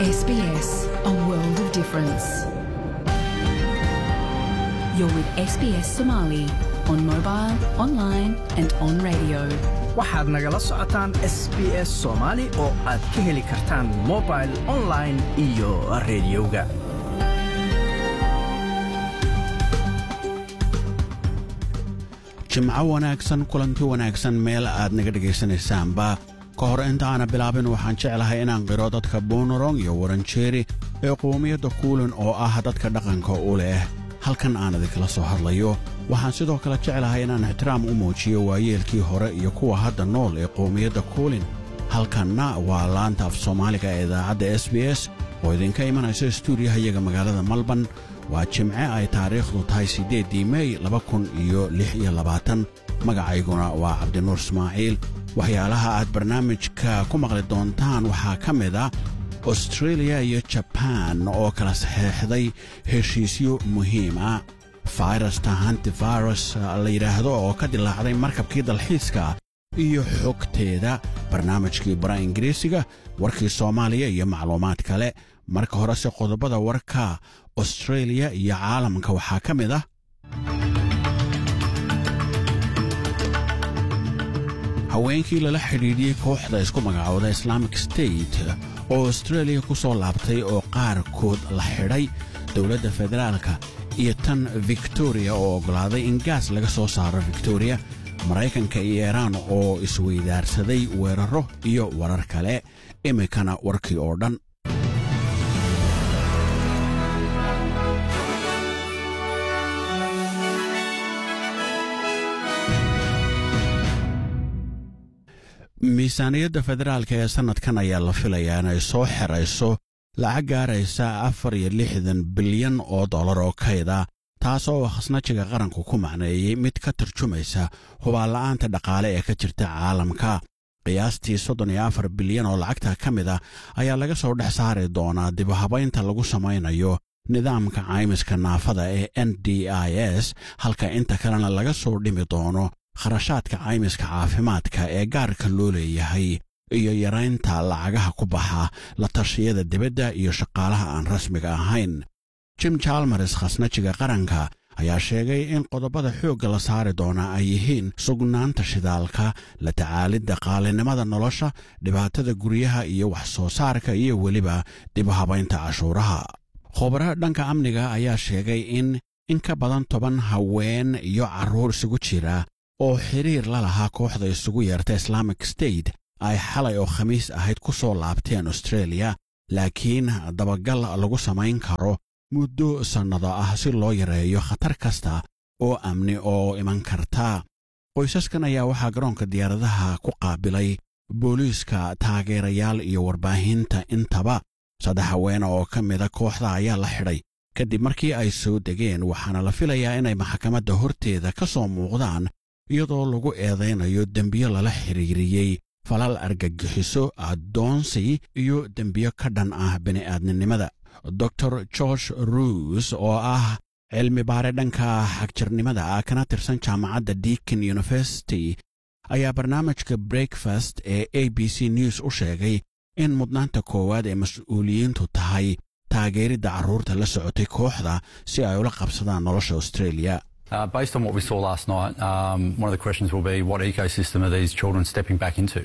SBS, a world of difference. You're with SBS Somali on mobile, online, and on radio. waxaad nagala socotaan s b s soomaali oo aad ka heli kartaan mobil online iyo rediyoga jimco wanaagsan kulanti wanaagsan meel aad naga dhegaysanaysaanba ka hor intaana bilaabin waxaan jeclahay inaan qiro dadka bonorong iyo waranjeeri ee qowmiyadda kuulin oo ah dadka dhaqanka u leh halkan aan idinkala soo hadlayo waxaan sidoo kale jeclahay inaan ixtiraam u muujiyo waayeelkii hore iyo kuwa hadda nool ee qowmiyadda kuulin halkanna waa laanta af soomaaliga ee idaacadda s b s oo idinka imanaysa stuudiyaha iyaga magaalada malban waa jimce ay taariikhdu tahay siddeeddii mey laba kun iyo lix iyo labaatan magacayguna waa cabdinuur ismaaciil waxyaalaha aad barnaamijka ku maqli doontaan waxaa ka mid a austreeliya iyo jabaan oo kala saxeexday heshiisyo muhiim ah fayrasta hantivirus la yidhaahdo oo ka dilaacday markabkii dalxiiska iyo xogteeda barnaamijkii bara ingiriisiga warkii soomaaliya iyo macluumaad kale marka horese qodobada warka austreeliya iyo caalamka waxaa ka mid ah haweenkii lala xidhiidhiyey kooxda isku magacooda islaamic state oo austreeliya ku soo laabtay oo qaarkood la xidhay dowladda federaalka iyo tan victoriya oo oggolaaday in gaas laga soo saaro victoriya maraykanka iyo iiraan oo isweydaarsaday weerarro iyo warar kale iminkana warkii oo dhan miisaaniyadda federaalka ee sannadkan ayaa la filayaa inay soo xerayso lacag gaaraysa afar iyo lixdan bilyan oo dollar oo kayda taas oo khasnajiga qaranku ku macneeyey mid ka tarjumaysa hubaanla'aanta dhaqaale ee ka jirta caalamka qiyaastii soddon iyo afar bilyan oo lacagta ka mid a ayaa laga soo dhex saari doonaa dibuhabaynta lagu samaynayo nidaamka caymiska naafada ee n d i s halka inta kalena laga soo dhimi doono kharashaadka caymiska caafimaadka ee gaarka loo leeyahay iyo yaraynta lacagaha ku baxa la tashiyada dibadda iyo shaqaalaha aan rasmiga ahayn jim jalmers khasnajiga qaranka ayaa sheegay in qodobada xoogga la saari doonaa ay yihiin sugnaanta shidaalka la tacaalidda qaalinimada nolosha dhibaatada guryaha iyo wax soo saarka iyo weliba dibuhabaynta cashuuraha khubaro dhanka amniga ayaa sheegay in in ka badan toban haween iyo carruur isugu jira oo xidhiir la lahaa kooxda isugu yeerta islaamic state ay xalay oo khamiis ahayd ku soo laabteen austreeliya laakiin dabagal lagu samayn karo muddo sannado ah si loo yareeyo khatar kasta oo amni oo iman karta qoysaskan ayaa waxaa garoonka diyaaradaha ku qaabilay booliiska taageerayaal iyo warbaahinta intaba saddex haweene oo ka mida kooxda ayaa la xidhay kadib markii ay soo degeen waxaana la filayaa inay maxkamadda horteeda ka soo muuqdaan iyadoo lagu eedaynayo dembiyo lala xidhiiriyey falal argagixiso addoonsi iyo dembiyo ka dhan ah bini'aadninimada dor george ruus oo ah cilmi baare dhanka xagjirnimada ah kana tirsan jaamacadda deakin university ayaa barnaamijka breakfast ee a b c news u sheegay in mudnaanta koowaad ee mas-uuliyiintu tahay taageeridda carruurta la socotay kooxda si ay ula qabsadaan nolosha australia Uh, based on what we saw last night, um, one of the questions will be what ecosystem are these children stepping back into?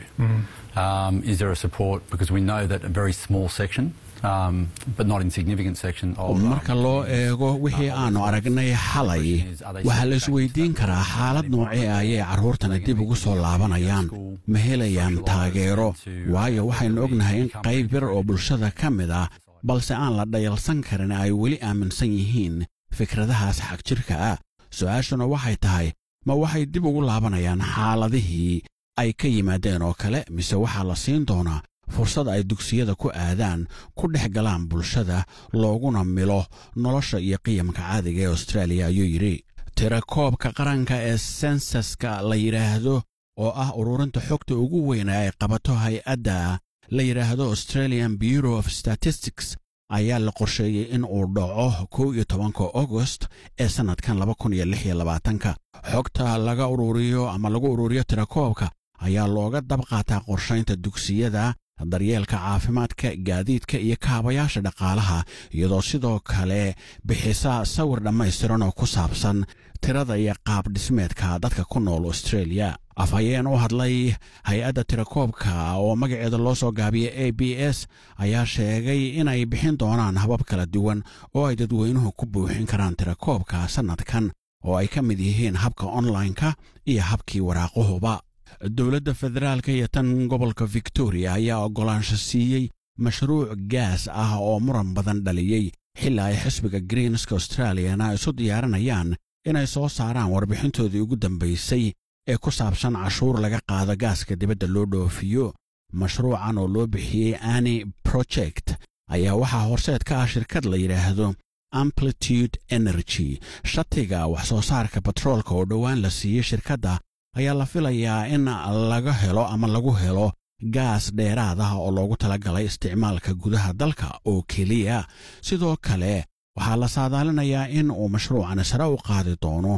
Um, is there a support? Because we know that a very small section, um, but not insignificant section of. marka loo eego wixii aanu aragnay xalay waxaa la isweydiin karaa xaalad noocee ayay carruurtana dib ugu soo laabanayaan ma helayaan taageero waayo waxaynu ognahay in qayb yar oo bulshada ka mid ah balse aan la dhayalsan karin ay weli aaminsan yihiin fikradahaas xagjirka ah su-aashuna waxay tahay ma waxay dib ugu laabanayaan xaaladihii ay ka yimaadeen oo kale mise waxaa la siin doonaa fursad ay dugsiyada ku aadaan ku dhex galaan bulshada looguna milo nolosha iyo qiyamka caadiga ee austraaliya ayuu yidhi tirakoobka qaranka ee sensaska la yidhaahdo oo ah ururinta xogta ugu weyna ay qabato hay-adda la yidhaahdo australian bureau of statistics ayaa la qorsheeyey in uu dhaco kow iyo tobanka agost ee sannadkan laba kun iyo lix iyo labaatanka xogta laga ururiyo ama lagu ururiyo tirakoobka ayaa looga dab qaataa qorshaynta dugsiyada daryeelka caafimaadka gaadiidka iyo kaabayaasha dhaqaalaha iyadoo sidoo kale bixisa sawir dhammaystiran oo ku saabsan tirada iyo qaab dhismeedka dadka ku nool australia afhayeen u hadlay hay-adda tirakoobka oo magaceeda loo soo gaabiyay a b s ayaa sheegay inay bixin doonaan habab kala duwan oo ay dadweynuhu ku buuxin karaan tirakoobka sannadkan oo ay ka mid yihiin habka onlineka iyo habkii waraaquhuba dowladda federaalka iyo tan gobolka victoria ayaa oggolaansho siiyey mashruuc gaas ah oo muran badan dhaliyey xilaa ay xisbiga greenska australiyana isu diyaarinayaan inay soo saaraan warbixintoodii ugu dambaysay ee ku saabsan cashuur laga qaado gaaska dibadda loo dhoofiyo mashruucan oo loo bixiyey ani project ayaa waxaa horseed ka ah shirkad la yidhaahdo amplitude energy shatiga wax soo saarka batroolka oo dhowaan la siiyey shirkadda ayaa la filayaa in laga helo ama lagu helo gaas dheeraad ah oo loogu talagalay isticmaalka gudaha dalka oo keliya sidoo kale waxaa la saadaalinayaa in uu mashruucani sare u qaadi doono